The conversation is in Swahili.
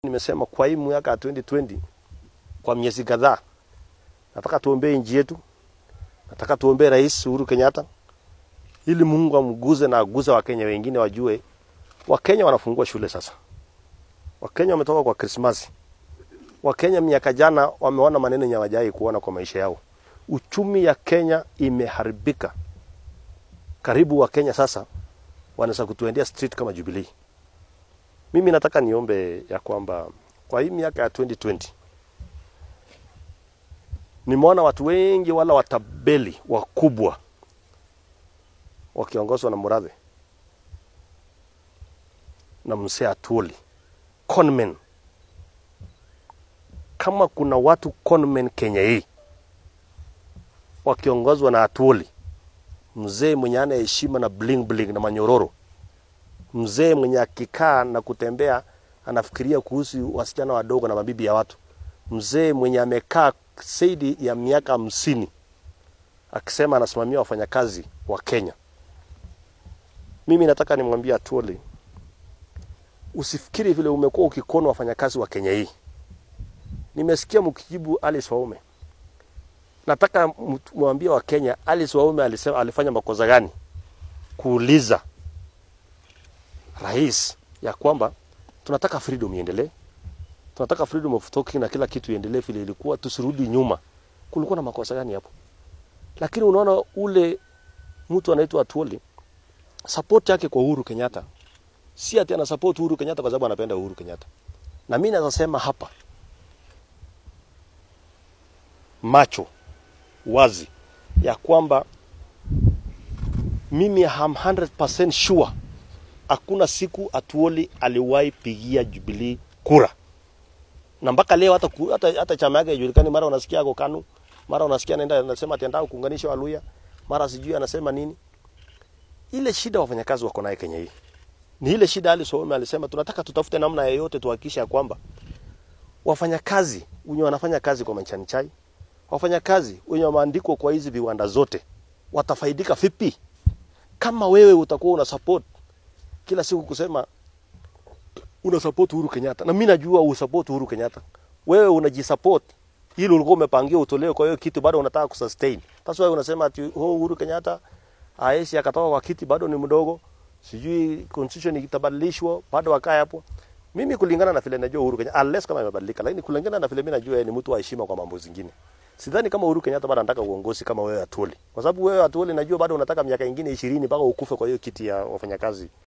Nimesema kwa hii mwaka ya 2020 kwa miezi kadhaa, nataka tuombee nchi yetu, nataka tuombee Rais Uhuru Kenyatta ili Mungu amguze na aguze Wakenya wengine, wajue Wakenya wanafungua shule sasa. Wakenya wametoka kwa Krismasi. Wakenya miaka jana wameona maneno yenye hawajai kuona kwa maisha yao. Uchumi ya Kenya imeharibika. Karibu Wakenya sasa wanaweza kutuendea street kama Jubilee. Mimi nataka niombe ya kwamba kwa hii miaka ya 2020 nimeona watu wengi wala watabeli wakubwa wakiongozwa na Murathe na mzee Atwoli conmen. Kama kuna watu conmen Kenya hii wakiongozwa na Atwoli, mzee mwenye ana heshima na bling bling na manyororo mzee mwenye akikaa na kutembea anafikiria kuhusu wasichana wadogo na mabibi ya watu, mzee mwenye amekaa zaidi ya miaka hamsini akisema anasimamia wafanyakazi wa Kenya. Mimi nataka nimwambie Atwoli, usifikiri vile umekuwa ukikona wafanyakazi wa Kenya hii. Nimesikia mkijibu Alice Waume. Nataka mwambie wa Kenya Alice Waume alisema alifanya makosa gani kuuliza rais ya kwamba tunataka freedom iendelee, tunataka freedom of talking na kila kitu iendelee vile ilikuwa, tusirudi nyuma. Kulikuwa na makosa gani hapo? Lakini unaona ule mtu anaitwa Atwoli, support yake kwa Uhuru Kenyatta si ati ana support Uhuru Kenyatta kwa sababu anapenda Uhuru Kenyatta. Na mimi naweza sema hapa macho wazi ya kwamba mimi am 100% sure hakuna siku Atwoli aliwahi pigia Jubilee kura, na mpaka leo hata, ku- hata, hata chama yake haijulikani. Mara unasikia ako KANU, mara unasikia anaenda anasema atendao kuunganisha Waluya, mara sijui anasema nini. Ile shida wafanyakazi wako naye Kenya hii ni ile shida. Ali Soome alisema tunataka tutafute namna yoyote tuhakikishe ya kwamba wafanyakazi wenye wanafanya kazi kwa Majani Chai, wafanyakazi wenye wameandikwa kwa hizi viwanda zote watafaidika vipi kama wewe utakuwa una support kila siku kusema una support Uhuru Kenyatta, na mimi najua usupport Uhuru Kenyatta. Wewe unajisupport ili ulikuwa umepangia utolewe, kwa hiyo kitu bado unataka kusustain. Sasa wewe unasema ati oh, Uhuru Kenyatta aesi akatoka kwa kiti, bado ni mdogo, sijui constitution itabadilishwa, bado akae hapo. Mimi kulingana na vile najua Uhuru Kenyatta, unless kama imebadilika, lakini kulingana na vile mimi najua yeye ni mtu wa heshima kwa mambo zingine. Sidhani kama Uhuru Kenyatta bado anataka uongozi kama wewe Atwoli, kwa sababu wewe Atwoli najua bado unataka miaka ingine ishirini mpaka ukufe kwa hiyo kiti ya wafanyakazi